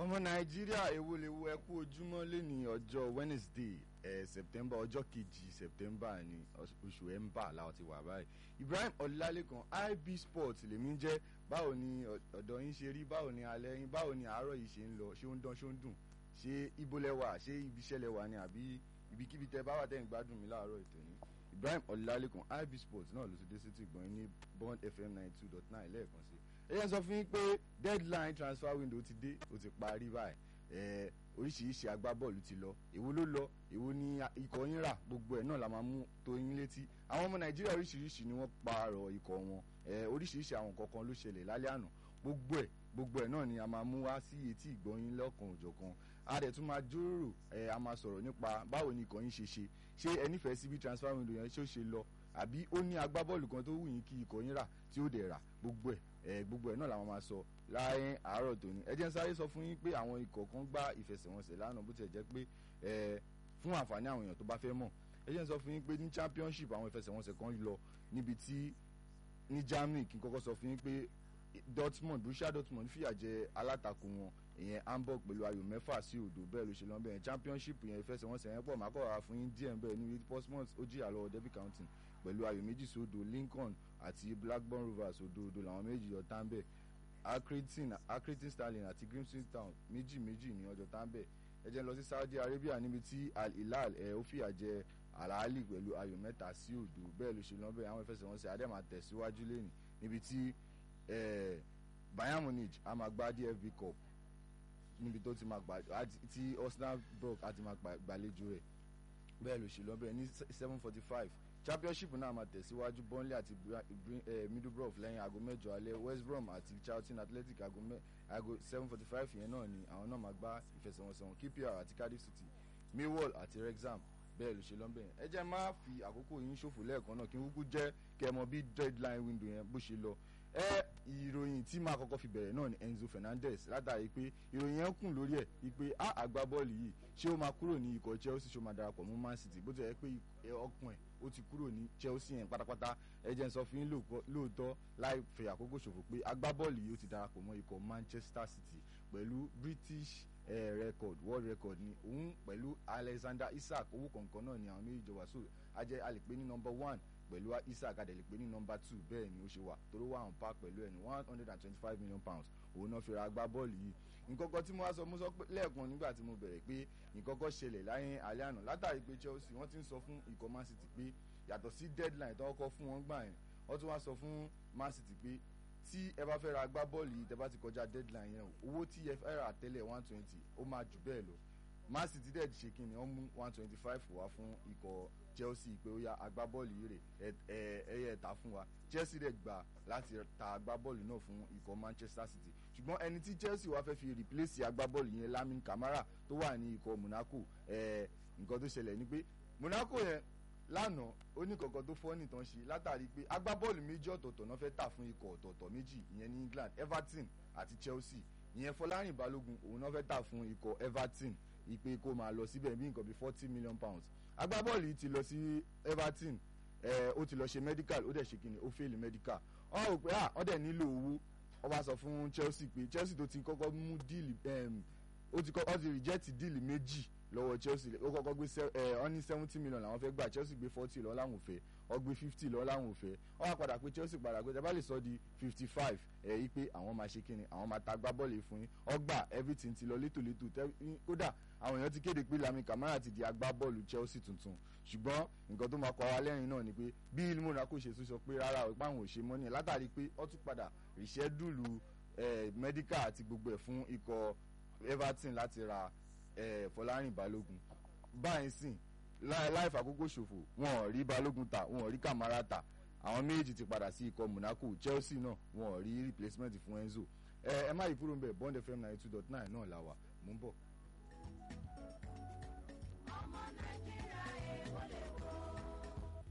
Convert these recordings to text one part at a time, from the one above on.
ọmọ nàìjíríà èwo lè wo ẹkú ojúmọ́ lẹ́ni ọjọ́ wednesday eh, september ọjọ́ kejì september ní oṣù ẹ̀ńbà làwọn ti wà báyìí ibrahim ọlálékan ib sport lèmi ń jẹ́ báwo ni ọ̀dọ̀ yín ṣe rí báwo ni alẹ́ yín báwo ni àárọ̀ yìí ṣe ń lọ ṣé ó ń dán ṣé ó ń dùn ṣé ibo lẹ́wà ṣé ibi iṣẹ́ lẹ́wà ni àbí ibikíbi tẹ bá wà tẹ̀ ń gbádùn mi láàárọ̀ ètò ní ibrahim ọlálékan ib sport náà ló ti dé sí ti gbọ̀n ní bond fm ninety two dot nine lẹ́ẹ̀kan sí ẹ yẹn sọ fún yín pé deadline transfer window ti dé ó ti parí báyìí ẹ oríṣiríṣi agbábọ́ọ̀lù ti lọ èwo ló lọ èwo ni ikọ̀ yín rà gbogbo ẹ̀ náà la máa mú tó yín létí àwọn ọmọ nàìjíríà oríṣiríṣi ni wọ́n pààrọ̀ ikọ̀ wọn ẹ oríṣiríṣi àwọn kankan ló ṣẹlẹ̀ lálẹ́ àná gbogbo ẹ̀ gbogbo ẹ̀ náà ni a máa mú wá sí etí ìgbọ́yín lọ́kàn òjọ̀kan a dẹ̀ tún máa jíròrò ẹ a máa sọ̀rọ̀ nípa báwo ni ikọ̀ yín ṣe ṣe ṣé ẹ nífẹ̀ẹ́ sí bí transfer window yẹn ṣé ó ṣe lọ àbí ó ní agbábọ́ọ̀lù kan tó wù yín kí ikọ̀ yín rà tí ó dẹ̀ rà gbogbo ẹ̀ ẹ gbogbo ẹ̀ náà làwọn máa sọ láàrin àárọ̀ tòní ẹ jẹ́ ń sáré sọ fún yín pé àwọn ikọ̀ kan gbá ìfẹsẹ̀wọnsẹ̀ lánàá bó tiẹ̀ jẹ́ pé ẹ fún àǹfààní àwọn èèyàn tó bá fẹ́ mọ̀ ẹ jẹ́ ń sọ fún yín pé ní championship àwọn ìfẹsẹ̀wọnsẹ̀ kan lọ níbi tí ní Germany kí n kọ́kọ́ sọ fún yín pé Dortmund Borussia Dortmund fìyà jẹ alátakò wọn ìyẹn Hamburg pẹ̀lú ayò mẹ́fà sí òdo bẹ́ẹ̀ ló ṣe lọ́n bẹ́ẹ̀ championship yẹn ìfẹsẹ̀wọnsẹ̀ yẹn pọ̀ mákọ̀ wá fún yín díẹ̀ bẹ́ẹ̀ ní Portsmouth ó jìyà lọ́wọ́ Derby County pẹ̀lú ayò méjì sí òdo Lincoln àti Blackburn Rovers òdo òdo làwọn méjì yọ tán bẹ́ẹ̀ Accrington Accrington Sterling àti Grimsby Town méjì méjì ní ọjọ́ tán bẹ́ẹ̀ ẹ jẹ́ lọ sí Saudi Arabia níbi tí Al Hilal ẹ̀ ó fìyà jẹ Al-Ahly pẹ̀lú ayò mẹ́ta sí òdo bẹ́ẹ̀ ló ṣe lọ́n bẹ́ẹ̀ àwọn ìfẹsẹ̀wọnsẹ̀ adẹ́mà tẹ̀síwájú lẹ́nìí níbi tí Bayern Munich a máa gbá DFB Cup níbi tó ti máa gbà tí Osnabrück àti máa gbàlejò rẹ̀ bẹ́ẹ̀ ló ṣe lọ bẹ́ẹ̀ ní seven forty five championship náà máa tẹ̀síwájú Burnley àti Middlesbrough lẹ́yìn aago mẹ́jọ alẹ́ West Brom àti Charlton Athletic aago seven forty five yẹn náà ni àwọn náà máa gbá ìfẹsẹ̀wọnsẹ̀ wọn QPR àti Cardiff City Millwall àti Wrexham bẹ́ẹ̀ ló ṣe lọ bẹ́ẹ̀ ẹ jẹ́ má fi àkókò yín ṣòfò lẹ́ẹ̀kan náà kí n kúkú jẹ́ kẹ́ ẹ mọ bí deadline window yẹn bó ṣe lọ ẹ ìròyìn tí máa kọ́kọ́ fi bẹ̀rẹ̀ náà ni Enzo Fernandez látàrí pé ìròyìn yẹn kùn lórí ẹ̀ wípé a agbábọ́ọ̀lù yìí ṣé ó máa kúrò ní ikọ̀ Chelsea ṣé ó máa darapọ̀ mọ́ Man City bó ti yẹ pé ọkùn ẹ̀ ó ti kúrò ní Chelsea yẹn pátápátá ẹ jẹ́ n sọ fún yín lóòótọ́ láì fẹ́ àkókò ṣòfò pé agbábọ́ọ̀lù yìí ó ti darapọ̀ mọ́ ikọ̀ Manchester City pẹ̀lú British eh, record world record ni òun pẹ̀lú Alexander Isak owó kọ̀ọ̀kan náà ni àwọn méjì jọ wá so ajẹ́ a lè pè ní number one pẹ̀lú Isaac adẹ̀ lè pè ní nọmba two bẹ́ẹ̀ ni ó ṣe wà torí wà on par pẹ̀lú ẹ̀ ní one hundred and twenty five million pounds òun náà fi ra agbá bọ́ọ̀lù yìí nǹkankan tí mo wá sọ mo sọ pé lẹ́ẹ̀kan nígbà tí mo bẹ̀rẹ̀ pé nǹkankan ṣẹlẹ̀ láyé alẹ́ àná látàrí pé Chelsea wọ́n ti ń sọ fún ikọ̀ Man City pé yàtọ̀ sí deadline tó kọ́kọ́ fún wọn gbà yẹn wọ́n tún wá sọ fún Man City pé tí ẹ bá fẹ́ ra agbá bọ́ọ̀lù yìí tẹ bá ti kọjá deadline yẹn owó tí ẹ fẹ́ rà tẹ́lẹ̀ one twenty ó máa jù bẹ́ẹ̀ lọ Man City dẹ̀ ṣe kí ni wọ́n mú one twenty five wá fún ikọ̀ Chelsea pé ó yá agbábọ́ọ̀lù yìí rè ẹ̀yẹ ẹ̀ta fún wa Chelsea dẹ̀ gbà láti ta agbábọ́ọ̀lù náà fún ikọ̀ Manchester City ṣùgbọ́n ẹni tí Chelsea wá fẹ́ fi replace agbábọ́ọ̀lù yẹn Lamin Camara tó wà ní ikọ̀ Monaco nǹkan tó ṣẹlẹ̀ ni pé Monaco yẹn lánàá ó ní kankan tó fọ́ nìtàn ṣe látàrí pé agbábọ́ọ̀lù méjì ọ̀tọ̀ọ̀tọ̀ náà fẹ́ tà fún ikọ̀ ọ̀tọ̀ọ̀tọ̀ méjì ìyẹn ní England Everton àti Chelsea ìyẹn Fọlárìn Balógun òun náà fẹ́ tà fún ikọ̀ Everton ìpè kó máa lọ síbẹ̀ bí nǹkan bíi forty million pounds agbábọ́ọ̀lù yìí ti lọ sí Everton ẹ̀ ó ti lọ ṣe medical ó dẹ̀ ṣe kíni ó fail medical wọ́n rò pé à wọ́n dẹ̀ nílò owó wọ́n bá sọ fún Chelsea pé Chelsea tó ti kọ́kọ́ mú díìlì ó ti kọ́kọ́ ti reject díìlì méjì lọ́wọ́ Chelsea ó kọ́kọ́ gbé ẹ̀ ọ́ ní seventy million làwọn fẹ́ gbà Chelsea gbé forty lọ́wọ́ láwọn ò fẹ́ ó gbé fifty lọ́wọ́ láwọn ò fẹ́ ó wá padà pé Chelsea padà pé tẹ́bá lè sọ di fifty five ẹ̀ yí pé àwọn máa ṣe kíni àwọn máa ta gbábọ́ọ̀lù fún yín ọgbà everything ti lọ létòlétò kódà àwọn èèyàn ti kéde pé Lamin Camara ti di agbábọ́ọ̀lù Chelsea tuntun ṣùgbọ́n nǹkan tó máa kọ́ wa lẹ́rìn náà ni pé bí ilé Monaco ṣe tún sọ pé rárá o páwọn ò ṣe mọ́ ni látàrí pé ó tún padà rìṣẹ́dùlù medical àti gbogbo ẹ̀ fún ikọ̀ Everton láti ra Fọlárìn Balógun báyìí sìn láì fàkókò ṣòfò wọn ò rí Balógun ta wọn ò rí Camara ta àwọn méjì ti padà sí ikọ̀ Monaco Chelsea náà wọn ò rí replacement fún Enzo ẹ ẹ má yí kúrò ń bẹ̀ Bond FM ninety two dot nine náà là wà mú bọ̀. ọmọ nàìjíríà èèwọ̀ lè wò.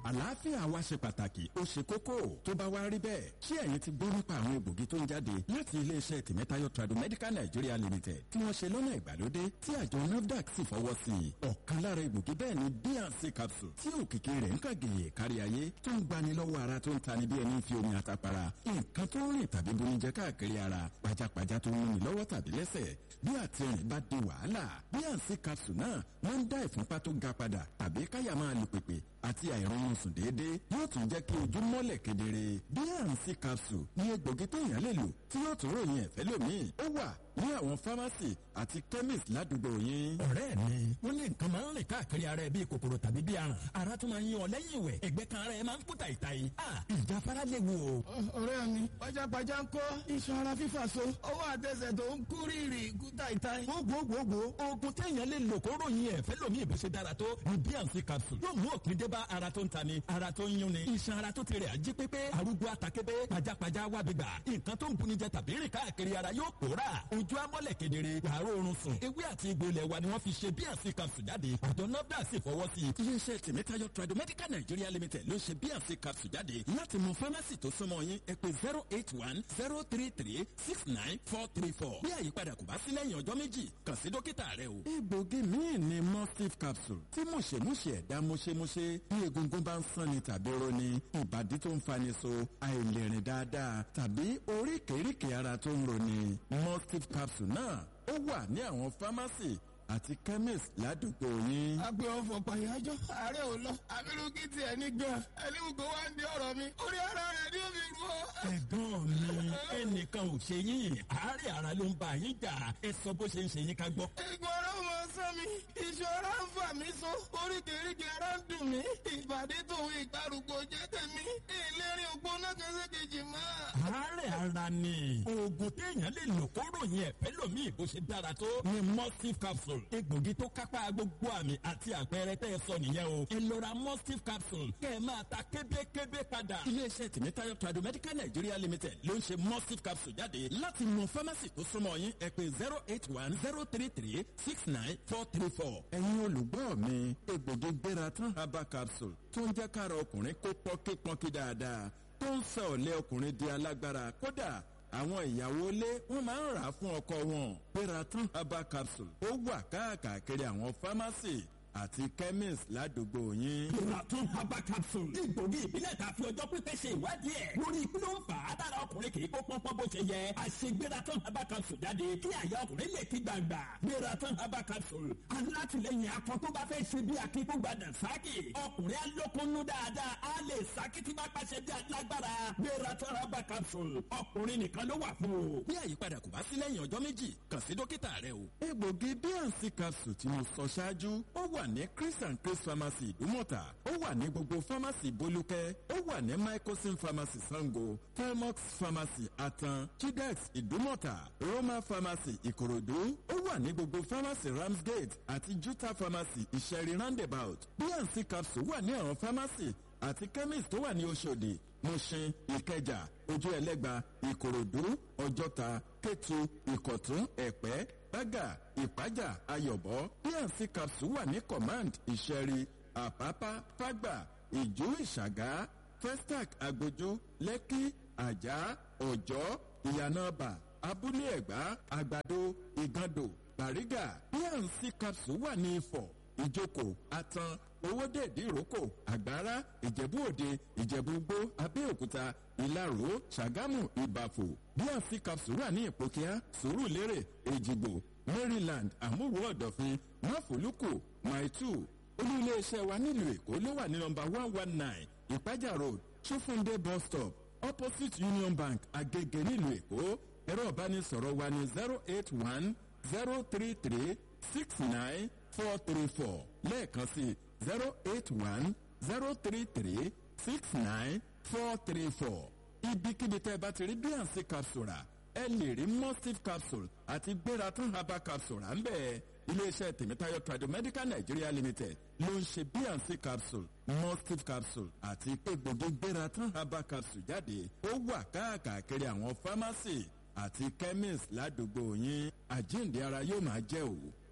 àlàáfíà wa ṣe pàtàkì ó ṣe kókó tó bá wá rí bẹ́ẹ̀ ṣé ẹ̀yin ti gbọ́ nípa àwọn egbògi tó ń jáde láti iléeṣẹ́ tìmẹ́tayọ̀ tradomedical nigeria limited tí wọ́n ṣe lọ́nà ìgbàlódé tí àjọ nafdac sì fọwọ́ sí i ọ̀kan lára egbògi bẹ́ẹ̀ ni bnc capsule tí òkìkí rẹ̀ ń kàgèyè kárí ayé tó ń gbani lọ́wọ́ ara tó ń tani bí ẹni fi omi àtàpara nǹkan tó ń rìn tàbí bonijẹ káàkiri ara pajápajá tó ń múni lọ́wọ́ tàbí lẹ́sẹ̀ bí àtìrìn bá di wàhálà bnc capsule náà máa ń dá ìfúnpá tó ga padà tàbí káyà máa lù pèpè àti àìrọ̀rùn sùn déédéé yóò tún jẹ́ kí ojú mọ́lẹ̀ kedere bnc capsule ní egbògi téèyàn lè lò tí yóò tún ròyìn ẹ̀fẹ́ lómìn ó wà ní àwọn fámásì àti chemist ládùúgbò yín. ọ̀rẹ́ mi wọ́n ní nǹkan máa ń rìn káàkiri ara ẹ bíi kòkòrò tàbí bíi aràn ara tún máa ń yan ọ lẹ́yìn ìwẹ̀ ẹ̀gbẹ́ kan ara ẹ máa ń kú tàìtàì ìjáfara léwu o. ọ̀rẹ́ mi pajápajá ń kọ́ iṣan ara fífà so ọwọ́ àtẹsẹ̀ tó ń kú rírì kú tàìtàì. gbogbogbò oògùn téèyàn lè lò kó ròyìn ẹ̀fẹ́ lómi ìbò ṣe dára tó ní bnc capsule yóò mú òpin dé bá ara tó ń tani ara tó ń yúnni iṣan ara tó ti rẹ̀ ají pépé arúgbó atakébé pajápajá wà gbígbà nǹkan tó ń bunijẹ tàbí rìn káàkiri ara yóò pòórà ojú amọ́lẹ̀ kedere wàárọ̀ oorun sùn ewé àti egbò ilẹ̀ wa ni wọ́n fi ṣe bnc capsule jáde àjọ nọ́dà sì fọwọ́ sí i. iléeṣẹ́ tèmítayọ̀ tradomedical nigeria limited ló ṣe bnc capsule jáde láti mọ fámásì tó súnmọ́ yín ẹ pé zero eight one zero three three six nine four three four bí àyípadà kò bá sí lẹ́yìn ọjọ́ méjì kàn sí dókítà rẹ o. egbògi míì ni mustif capsule tí mùṣemúṣe ẹ̀dá mùṣemúṣe bí egungun bá ń sanni tàbí roni ìbàdí tó ń fani so àìlèrìn dáadáa tàbí oríkèéríkèé ara tó ń roni mustif capsule náà ó wà ní àwọn fámásì àti chemist ládùúgbò yín. agbe ọfọ pàyájọ ààrẹ ò lọ abirùkí tiẹ̀ ní gan ẹni gbogbo wa ń di ọ̀rọ̀ mi orí ara rẹ̀ ni ó fi rú ọ. ẹ̀gbọ́n mi ẹnìkan ò ṣe yín àárẹ̀ ara ló ń bá yín jà ẹ sọ bó ṣe ń ṣe yín ká gbọ́. ìgbà ọ̀rọ̀ mọ sán mi ìṣòro ń fà mí so oríkèéríkèé ara ń dùn mí ìbàdí tòun ìgbàrúgbó jẹ́ tèmi ìlérí ògbóná kẹsẹ̀kejì mọ́. àárẹ̀ ara ni oògùn téèyàn lè lò kó ròyìn ẹ̀fẹ́ lómi ìbò ṣe dára tó ni mustif capsule egbògi tó kápá gbogbo àmì àti àpẹẹrẹ tẹ́ ẹ sọ nìyẹn o ẹ lọ ra mustif capsule kẹ́ ẹ máa ta kébékébé padà. iléeṣẹ́ tìmítayọ̀ tradomedical nigeria limited ló ń ṣe mustif capsule jáde láti mọ fámásì tó súnmọ́ yín ẹ pé zero eight one zero three three six nine four three four. ẹ̀yin olùgbọ́ mi egbògi gbéra tán herbal capsule tó ń jẹ́ kára ọkùnrin kó pọ́nkípọ́nkí dáadáa tó ń sọ ọ̀lẹ́ ọkùnrin di alágbára kódà àwọn ìyàwó ilé wọn máa ń rà á fún ọkọ wọn peratan herbal capsule ó wà káàkiri àwọn fámásì àti chemist ládùúgbò yín. Ìrọ̀tún herbal capsule. Egbògi ìbílẹ̀ ta fi ọjọ́ pípẹ́ ṣe ìwádìí ẹ̀. Lórí kí ló ń fà á dára ọkùnrin kì í kó pọ́npọ́n bó ṣe yẹ. Àṣegbératán herbal capsule jáde kí àyà ọkùnrin lè ti gbàgbà. Gbératán herbal capsule. Alátìlẹyìn akọ tó bá fẹ́ ṣe bí akíkúgbàdàn sáàkì. Ọkùnrin alókunnú dáadáa á lè sáàkì tí bá pàṣẹ bí alágbára. Gbératán herbal capsule. Ọkùnrin nìkan ló wà fún o. bí àyípadà kò bá sí lẹ́yìn ọjọ́ méjì kàn sí dókítà rẹ o. egbògi bnc capsule tí mo sọ ṣáájú ó wà ní chris and chris pharmacy ìdúmọ̀tà ó wà ní gbogbo pharmacy bolúkẹ́ ó wà ní microsim pharmacy sango felmox pharmacy atan chidex ìdúmọ̀tà roma pharmacy ìkòròdú ó wà ní gbogbo pharmacy ramsgate àti juta pharmacy ìṣẹ̀rí roundabout bnc capsule wà ní àwọn pharmacy àti chemist tó wà ní oṣòdì mushin ìkẹjà ojú ẹlẹgba ìkòròdú ọjọta kétu ìkọtún ẹpẹ bága ìpájà ayọbọ bnc capsule wà ní command ìṣẹrí àpápá fágbà ìjú ìṣàgá festac agbójú lẹkì àjà ọjọ ìyànàbà abúlé ẹgbà àgbàdo ìgàndò bàrígà bnc capsule wà ní ifọ ìjókòó atan owódèdè ìrókò àgbára ìjẹ̀bú òde ìjẹ̀bú gbó abẹ́òkúta ìlaró ṣàgámù ìbàfò bnc capsule wà ní ìpòkíà sùúrùlérè èjìgbò maryland àmúwò ọ̀dọ̀fin máfòlùkù maitu olú iléeṣẹ́ wa nílùú èkó ló wà ní nọmba one one nine ìpájà road ṣófúndé bus stop opposite union bank agege nílùú èkó ẹ̀rọ ìbánisọ̀rọ̀ wa ní zero eight one zero three three six nine four three four lẹ́ẹ̀kan sí zero eight one zero three three six nine four three four ibikíbi tẹ́ ẹ bá ti rí bnc capsule rà ẹ lè rí mustif capsule àti gbératán herbal capsule rà ń bẹ́ẹ̀ iléeṣẹ́ tèmítáyọ̀ tradomedical nigeria limited ló ń ṣe bnc capsule mustif capsule àti egbògi gbératán herbal capsule jáde ó wà káàkiri àwọn pharmacy àti chemist ládùúgbò yín àjíǹde ara yóò máa jẹ́ òwò.